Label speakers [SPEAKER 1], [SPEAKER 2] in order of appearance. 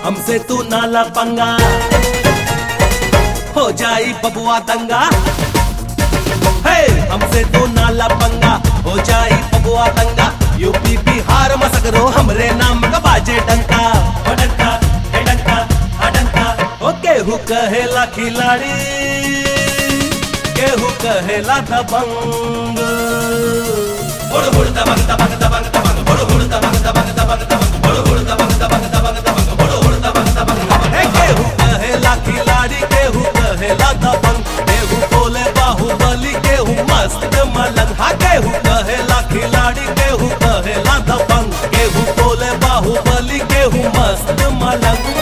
[SPEAKER 1] हमसे तू नाला पंगा हो जाई बबुआ दंगा हे हमसे तू नाला पंगा हो जाई बबुआ दंगा यूपी बिहार मसगरो हमरे नाम का बाजे डंका हो डंका हे डंका हा डंका ओ केहू कहेला खिलाड़ी केहू कहेला दबंग हुड़ हुड़ दबंग दबंग दबंग दबंग हुड़ हुड़ दबंग दबंग दबंग दबंग हुड़ हुड़ दबंग दबंग दबंग दबंग हुड़ हुड़ दबंग दबंग दबंग हे केहू कहेला खिलाड़ी केहू कहेला दबंग केहू बोले बाहुबली केहू मस्त मलंग हा केहू कहेला खिलाड़ी केहू कहेला दबंग केहू बोले बाहुबली केहू मस्त मलंग